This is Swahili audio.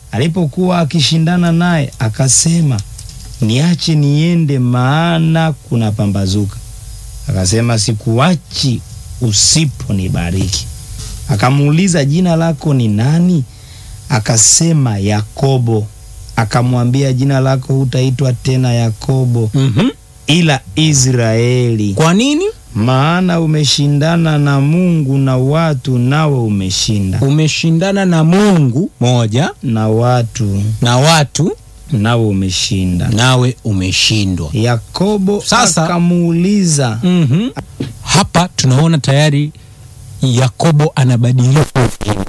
alipokuwa akishindana naye akasema, niache niende, maana kuna pambazuka. Akasema, sikuachi usiponibariki. Akamuuliza, jina lako ni nani? Akasema, Yakobo. Akamwambia, jina lako hutaitwa tena Yakobo, Mhm. ila Israeli, Kwa nini? maana umeshindana na Mungu na watu, nawe umeshinda, Umeshindana na Mungu moja na watu, na watu, nawe umeshinda. nawe umeshindwa. Yakobo Sasa- akamuuliza Mhm. Hapa tunaona tayari Yakobo anabadilika